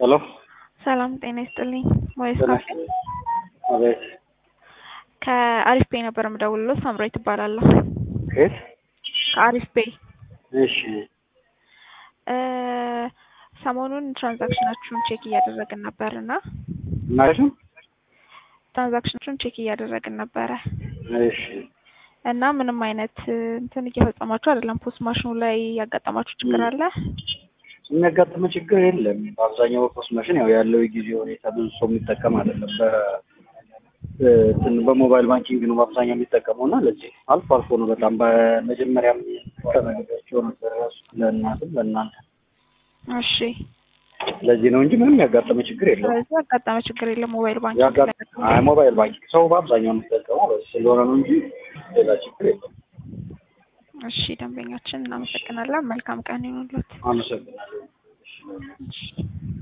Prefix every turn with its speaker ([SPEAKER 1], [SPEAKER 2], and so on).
[SPEAKER 1] ሄሎ
[SPEAKER 2] ሰላም ጤና ይስጥልኝ። ሞይስ
[SPEAKER 1] ጤና
[SPEAKER 2] ካፌ
[SPEAKER 1] ይስጥልኝ። አቤት
[SPEAKER 2] ከአሪፍ ፔይ ነበር የምደውልለው። ሳምራዊት እባላለሁ።
[SPEAKER 1] ከየት?
[SPEAKER 2] ከአሪፍ ፔይ
[SPEAKER 1] እሺ
[SPEAKER 2] እ ሰሞኑን ትራንዛክሽናችሁን ቼክ እያደረግን ነበር እና
[SPEAKER 1] እናሽም
[SPEAKER 2] ትራንዛክሽናችሁን ቼክ እያደረግን ነበረ
[SPEAKER 1] እሺ
[SPEAKER 2] እና ምንም አይነት እንትን እየፈጸማችሁ አይደለም። ፖስት ማሽኑ ላይ ያጋጠማችሁ ችግር አለ?
[SPEAKER 1] የሚያጋጥመ ችግር የለም። በአብዛኛው በፖስት ማሽን ያው ያለው የጊዜ ሁኔታ ብዙ ሰው የሚጠቀም አይደለም። በ እንትን በሞባይል ባንኪንግ ነው በአብዛኛው የሚጠቀመው እና ለዚህ አልፎ አልፎ ነው በጣም በመጀመሪያም ተነግሬያቸው ነበር ራሱ ለእናትም ለእናንተ
[SPEAKER 2] እሺ
[SPEAKER 1] ለዚህ ነው እንጂ ምንም ያጋጠመ ችግር የለም።
[SPEAKER 2] ስለዚህ ያጋጠመ ችግር የለም። ሞባይል ባንኪንግ
[SPEAKER 1] ያጋጥ- አይ ሞባይል ባንኪንግ ሰው በአብዛኛው የሚጠቀመው በዚህ ስለሆነ ነው እንጂ ሌላ ችግር የለም።
[SPEAKER 2] እሺ ደንበኛችን እናመሰግናለን። መልካም ቀን ይሁንልዎት።
[SPEAKER 1] አመሰግናለሁ።
[SPEAKER 2] እሺ